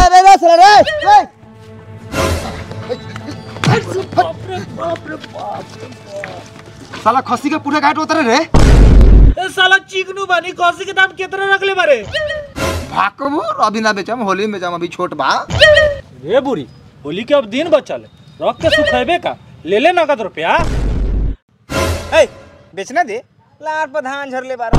रे रे रे साला रे रे साला खस्सी के पूरे घाट उतरे रे ए साला चिकनू बानी कौसी के दाम कितना रखले बारे भाकमो अभी ना बेचम होली में बेचम अभी छोट बा रे बुरी होली के अब दिन बचल है रख के सुखेबे का ले ले नगद रुपया ए बेचना दे लार पर धान झरले बारा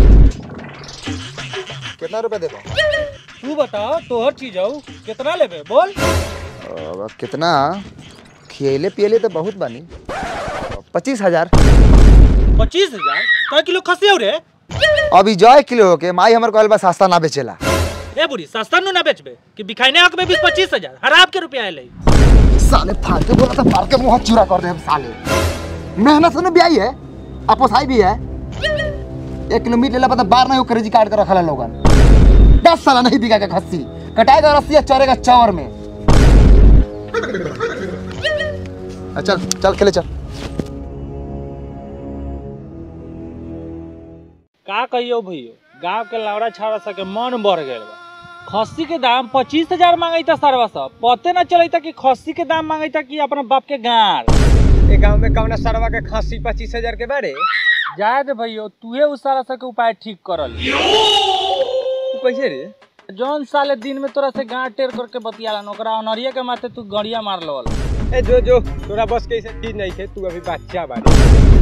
कितना रुपए देखो तू बताओ तोहर चीज आऊ कितना लेबे बोल अब कितना खियले पियले तो बहुत बानी पच्चीस हजार पच्चीस हजार कै किलो खसी हो रे अभी जय किलो होके माई हमर कहल बा सस्ता ना बेचेला ए बुरी सस्ता नु ना बेचबे कि बिखाइने हक में बीस पच्चीस हजार हराब के रुपया आले साले फालतू बोला था फाड़ के मुंह चूरा कर दे हम साले मेहनत से ना ब्याई है अपोसाई भी है एक किलो मीट लेला पता बार नहीं करेजी काट के रखला लोगन दस साल नहीं बिका के खस्सी कटाएगा रस्सी चरेगा चावर में आ, चल चल खेले चल का कहियो भैयो गांव के लावड़ा छावड़ा सब के मन बढ़ गए बा खस्सी के दाम पच्चीस हजार मांगई था सरवा सब पते ना चलई था कि खस्सी के दाम मांगई था कि अपना बाप के गाड़ ए गांव में कौना सरवा के खांसी पच्चीस हजार के बारे जाए दे भैयो तूहे उस सारा सब के उपाय ठीक करल तू कैसे रे जौन साले दिन में तोरा से गांड टेर करके बतियाला ओकरा अनरिया के माथे तू गड़िया मार लवल ए जो जो तोरा बस के ऐसे चीज नहीं है तू अभी बच्चा बारे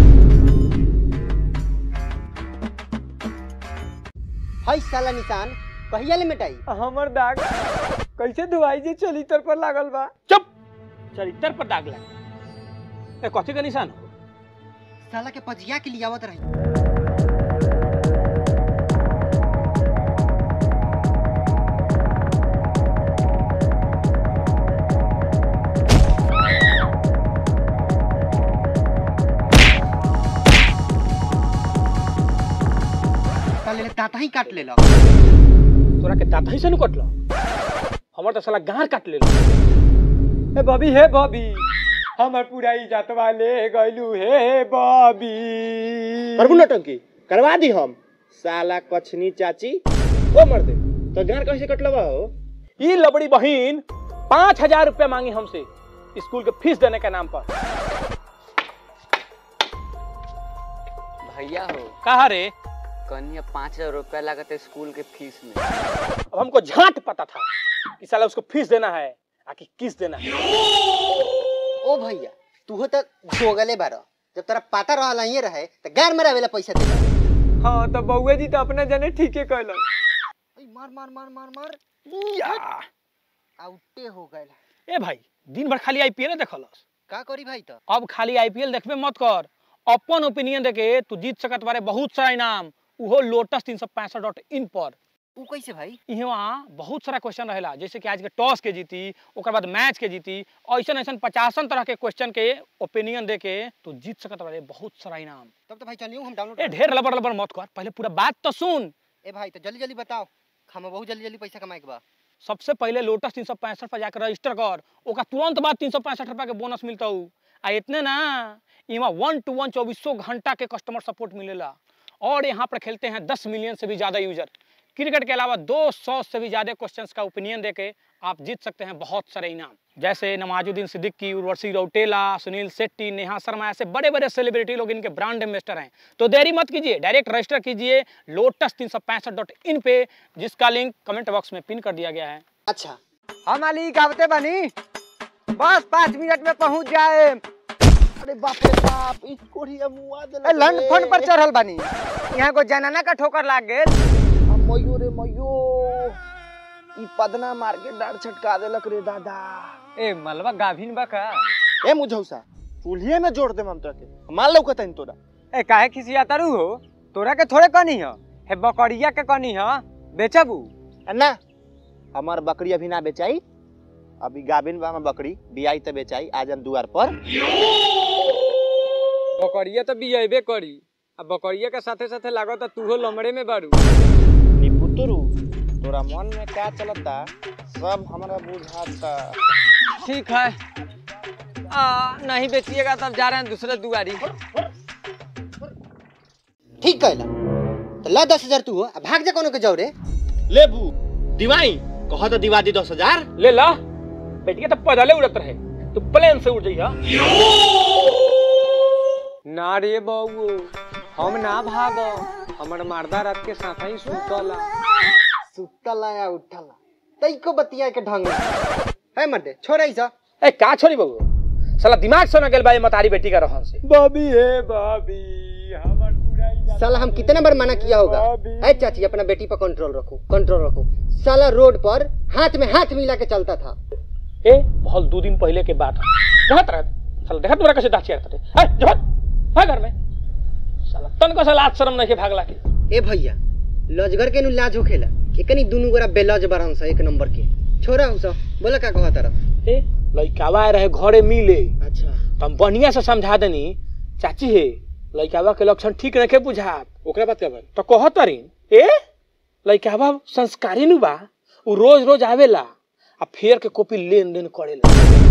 हई साला निशान कहिया ले मिटाई हमर दाग कैसे धुआई जे चली तर पर लागल बा चुप चरित्र पर दाग लग ए कथी का निशान हो साला के पजिया के लिए आवत रही साले ले दांता ही काट लेलक तोरा के दांत ही से नु कटलो हमर तो साला गांड काट लेलो ए बॉबी हे बॉबी हमर पूरा इज्जत वाले गइलू हे बॉबी प्रभु नौटंकी करवा दी हम साला कछनी चाची ओ मर दे तो गार कैसे कटलवा हो ई लबड़ी बहिन पाँच हजार रुपया मांगी हमसे स्कूल के फीस देने के नाम पर भैया हो कहा रे कन्या पाँच हजार रुपया लागत है स्कूल के फीस में अब हमको झांट पता था कि साला उसको फीस देना है आकि किस देना है ओ भैया तू हो तो जोगले बारो जब तेरा पता रहला ही रहे तो गैर मेरा वेला पैसा दे हाँ तो बउए जी तो अपने जने ठीके कहलन मार मार मार मार मार आउटे हो गए ए भाई दिन भर खाली आईपीएल देखलस का करी भाई तो अब खाली आईपीएल देखबे मत कर अपन ओपिनियन देके तू जीत सकत बारे बहुत सारा इनाम उहो लोटस तीन सौ पैंसठ डॉट इन पर ऊ कैसे भाई यहाँ बहुत सारा क्वेश्चन रहेला जैसे कि आज के टॉस के जीती ओकर बाद मैच के जीती ऐसा ऐसा पचासन तरह के क्वेश्चन के ओपिनियन दे के तू जीत सकत बारे बहुत सारा इनाम तब तो भाई चलियो हम डाउनलोड ए ढेर लबर लबर मत कर पहले पूरा बात तो सुन ए भाई तो जल्दी जल्दी बताओ हम बहुत जल्दी जल्दी पैसा कमाए के बा सबसे पहले लोटस तीन सौ पैंसठ पर जाकर रजिस्टर कर ओका तुरंत बाद तीन सौ पैंसठ रुपया के बोनस मिलता हूँ आ इतने ना इमा वन टू वन चौबीसों घंटा के कस्टमर सपोर्ट मिलेला और यहाँ पर खेलते हैं दस मिलियन से भी ज़्यादा यूजर क्रिकेट के अलावा 200 से भी ज़्यादा क्वेश्चंस का ओपिनियन देके आप जीत सकते हैं बहुत सारे इनाम जैसे नवाजुद्दीन सिद्दीकी उर्वशी रौटेला सुनील शेट्टी नेहा शर्मा ऐसे बड़े बड़े सेलिब्रिटी लोग इनके ब्रांड एम्बेसडर हैं तो देरी मत कीजिए डायरेक्ट रजिस्टर कीजिए लोटस तीन सौ पैंसठ डॉट इन पे जिसका लिंक कमेंट बॉक्स में पिन कर दिया गया है अच्छा हम मालिक आवते बनी बस पाँच मिनट में पहुंच जाए अरे बाप रे बाप इस कोढ़िया मुआ दे ए, लंड फंड पर चढ़ल बनी यहाँ को जनाना का ठोकर लाग गेल मयो रे मयो ई पदना मार के डार छटका देलक रे दादा ए मलबा गाभिन बा का ए मुझौसा चूल्हे में जोड़ दे हम तोरा के मार लौकत है तोरा ए काहे खिसिया तारू हो तोरा के थोड़े कनी ह हे बकरिया के कनी ह बेचबू ना हमार बकरी अभी ना बेचाई अभी गाभिन बा हमार बकरी बियाई त बेचाई आज हम दुआर पर बकरिया तो बियबे करी आ बकरिया के साथे साथे लागत तूहो लमड़े में बारू निपुतरू तोरा मन में क्या चलता सब हमरा बुझाता ठीक है आ, नहीं बेचिएगा तब जा रहे हैं दूसरे दुआरी ठीक कहला तो ला दस हजार तू हो आ भाग जा कोनो के जाओ रे लेबू दिवाई कहो तो दिवा दी दस हजार ले ला बेटिया तो पैदले उड़त रहे तू प्लेन से उड़ जइहा ना रे बउओ हम ना भागो हमर मर्दा रात के साथ ही सुतला सुतला या उठला तैको बतिया के ढंग है मर्दे छोड़े सा ए का छोरी बबू साला दिमाग से न गेल बा ये मतारी बेटी का रहन से बॉबी हे बॉबी हमर पुराई जा साला हम कितना बार मना किया होगा है चाची अपना बेटी पर कंट्रोल रखो कंट्रोल रखो साला रोड पर हाथ में हाथ मिला के चलता था ए बहुत दो दिन पहले के बात है देखत रह साला देखत तोरा कैसे दाचिया करते ए जहत भाग घर में साला तन को साला आज शर्म नहीं के भागला के ए भैया लजगर के नु लाज होखेला एकनी दुनु गोरा बेलज बरन सा एक नंबर के छोरा हो सब बोला का कहा तरफ ए लइकावा रहे घरे मिले अच्छा तो हम बढ़िया से समझा देनी चाची हे लइकावा के लक्षण ठीक रखे बुझात ओकरा बात कर तो कहत तरीन ए लइकावा संस्कारी नु बा उ रोज रोज आवेला आ फेर के कॉपी लेन देन करेला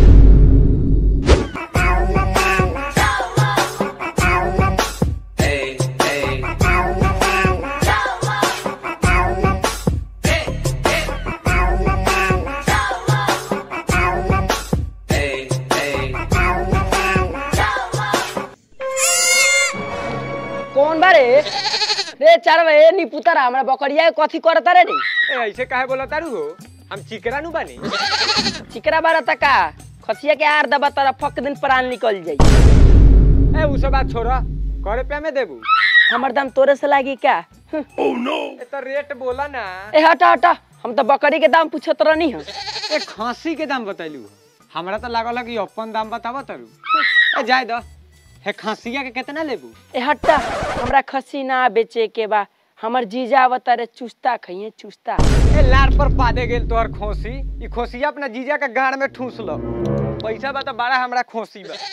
कौन बारे रे चारवे नी पुतरा हमरा बकरिया के कथी करता रे नी ए ऐसे काहे बोला तारू हो हम चिकरा नु बानी चिकरा बारा तका खसिया के आर दबा तारा फक दिन प्राण निकल जाई ए उ सब बात छोड़ा करे पे में देबू हमर दाम तोरे से लागी क्या हम्म, ए तो रेट बोला ना ए हटा हटा हम तो बकरी के दाम पूछत रहनी ह ए खांसी के दाम बतैलू हमरा तो लागल कि अपन दाम बतावा तारू ए जाय दो हे खांसिया के कितना लेबू ए हटा हमरा खसी ना बेचे के बा हमर जीजा आवता रे चुस्ता खइए चुस्ता ए लार पर पादे गेल तोहर खोसी ई खोसिया अपना जीजा के गाड़ में ठूस लो पैसा बा तो बड़ा हमरा खोसी बा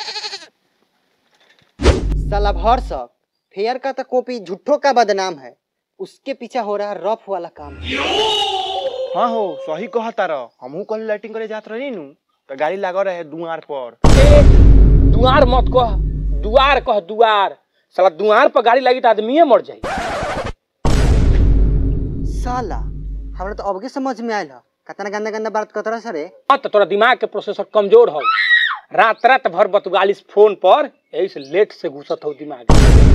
साला भर सब फेयर का तो कॉपी झूठों का बदनाम है उसके पीछे हो रहा रफ वाला काम हाँ हो सही कहा तारा हमहू कल लाइटिंग करे जात रही नु तो गाड़ी लागल रहे दुआर पर ए दुआर मत कह दुआर कह दुआर साला दुआर पर गाड़ी लगी तो आदमीये मर जाई साला हमरा तो अबके समझ में आयल ह कतना गंदा गंदा बात कतरा सरे हाँ तो तोरा दिमाग के प्रोसेसर कमजोर हो रात रात भर बतुगालिस फोन पर यही से लेट से घुसत हो दिमाग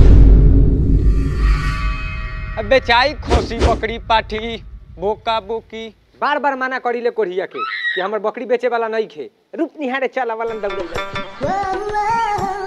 अब बेचाई खोसी बकरी पाठी बोका बोकी बार बार मना करी ले कोढ़िया के कि हमर बकरी बेचे वाला नहीं खे रूप निहारे चला वाला दौड़ल जा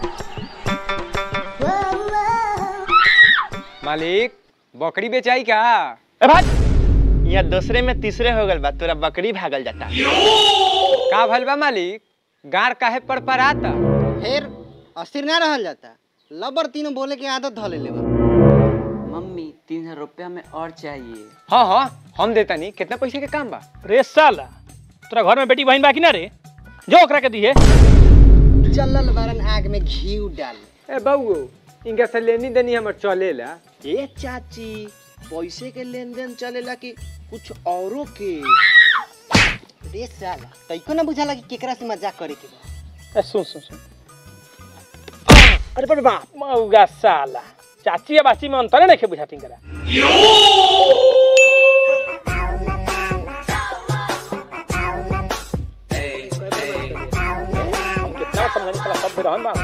मालिक बकरी बेचाई का ए भाई यहाँ दूसरे में तीसरे हो गल बा तोरा बकरी भागल जाता का भल बा मालिक गार काहे पर पर आता फिर अस्थिर ना रहल जाता लबर तीनों बोले के आदत धले लेबा मम्मी तीन हजार रुपया में और चाहिए हाँ हाँ हम देता नहीं कितना पैसे के काम बा रे साला तोरा घर में बेटी बहन बाकी ना रे जो ओकरा के दिए चलल बारन आग में घी डाल ए बउओ इनका से लेनी देनी हमर चलेला ए चाची पैसे के लेन देन चलेला कि कुछ औरों के रे साला तइको ना बुझाला कि केकरा से मजाक करे के बा ए, सुन सुन सुन अरे बाप रे बाप मौगा साला चाची या बाची में अंतर नहीं बुझाती करा हम कितना समझाने साला सब बेरहन बा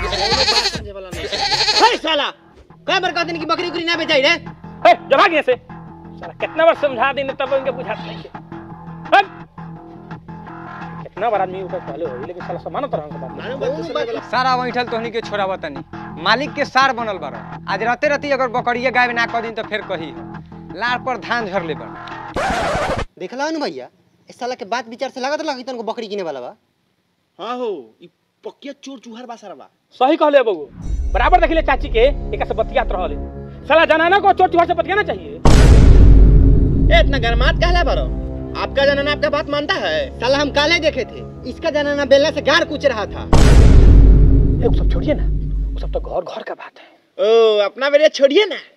हे साला कई बार कहते कि बकरी उकरी ना बेचाई रे ए, जब आ गए से साला कितना बार समझा देने तब उनके बुझात नहीं के हट! कितना बार आदमी ऊपर पहले हो लेकिन साला समानत रहन के बात सारा बैठल तोहनी के छोड़ावा तनी मालिक के सार बनल बार आज राते राती अगर बकरिया गाय ना कह दिन तो फिर कही लार पर धान झर ले बड़ देखला नु भैया इस साला के बात विचार से लागत लगी तनको बकरी किने वाला बा हाँ हो ई पक्किया चोर चूहर बा सारा बा सही कहले बबू बराबर देखिले चाची के एक से बतियात रहले साला जनाना को चोट चुहार से बतियाना चाहिए ए इतना गरमात कहला बारो आपका जनाना आपका बात मानता है साला हम काले देखे थे इसका जनाना बेलना से गार कूच रहा था ए, वो सब छोड़िए ना वो सब तो घर घर का बात है ओ अपना बेरिया छोड़िए ना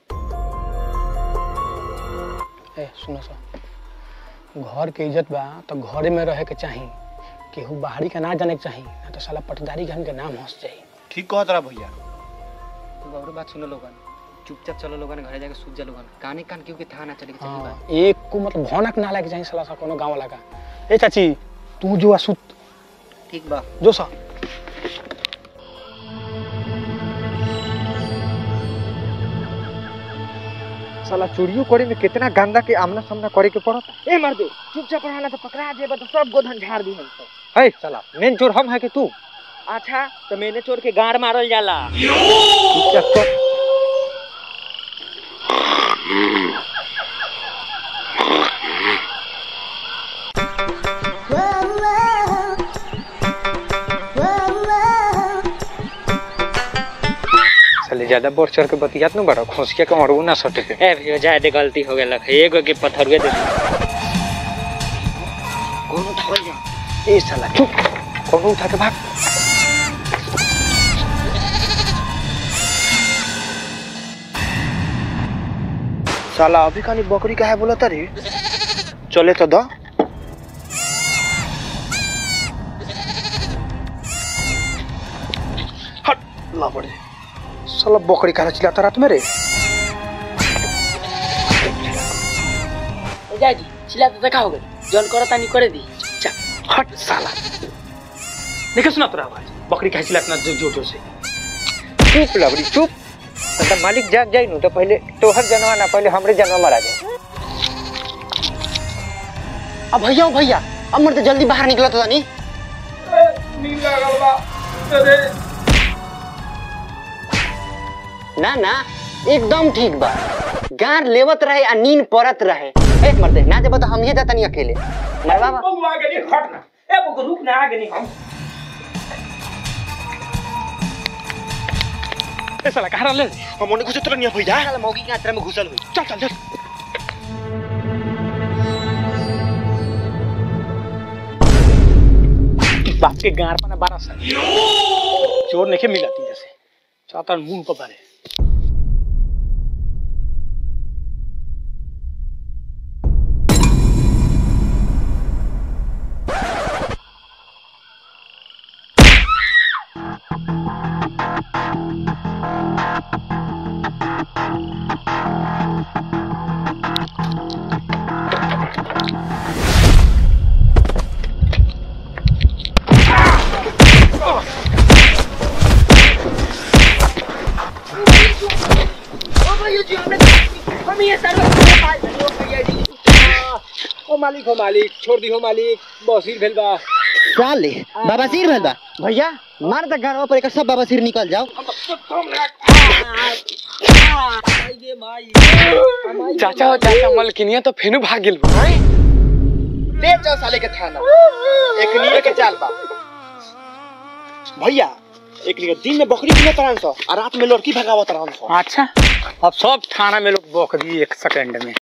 ए सुनो सो घर के इज्जत बा तो घरे में रहे के चाही केहू बाहरी का ना जाने के चाही ना तो साला पटदारी घन के नाम हंस जाई ठीक कहत रहा भैया गौरव बात सुनो लोगन चुपचाप चलो लोगन घरे जाके सूत जा लोगन काने कान क्यों के था ना चले के चली बा हाँ, एक को मतलब भौनक ना लगे जाए साला सा कोनो गाँव वाला का ए चाची तू जो आ सुत ठीक बा जो सा साला चोरियो करे में कितना गंदा के आमना सामना करे के पड़ता ए मार दे चुपचाप रहना तो पकड़ा जेबा तो सब गोधन झाड़ दी हम सब है साला मेन चोर हम है कि तू अच्छा तो मैंने चोर के गाड़ मारल जाला चुपचाप चल साले ज्यादा बढ़ चढ़ के बतियात न बड़ा खोसिया के मरबू ना सटे के ए भैया जाए दे गलती हो गेलक एगो के पत्थरवे दे कौन उठावल जा ए साला चुप कौन उठा के भाग साला अभी खाली बकरी का है बोला रे चले तो द हट ला बड़े साला बकरी काला चिल्लाता रात में रे जाजी चिल्ला तो देखा हो गई जौन करता नहीं करे दी हट साला देखे सुना तोरा आवाज बकरी कैसे चिल्लाता जोर जोर जोर से चुप लबड़ी चुप तो मालिक जाग जाई नु तो पहले तोहर जनवा ना पहले हमरे जनवा मरा जाए अब भैया ओ भैया अब मर तो जल्दी बाहर निकला तो नहीं ना ना एकदम ठीक बा गार लेवत रहे आ नींद पड़त रहे एक मर्दे ना जब तो हम ही जाता नहीं अकेले मरवा बा ए साला कहाँ ले हम उन्हें कुछ तो नहीं भैया साला मौगी के आत्रा में घुसल हुई चल चल चल बाप के गार पर ना बारह साल चोर नहीं मिला तीन जैसे चाहता मुंह पर बारे ओ मालिक हो मालिक छोड़ दी हो मालिक बसीर भेल बा क्या ले बाबा सिर भेल बा भैया मार द गारवा पर एक सब बाबा सिर निकल जाओ चाचा हो चाचा मलकिनिया तो फेनु भाग गेल बा ले जाओ साले के थाना एक लिए के चाल बा भैया एक लिए दिन में बकरी किने तरह सो और रात में लड़की भगावत रहन सो अच्छा अब सब थाना में लोग बकरी एक सेकंड में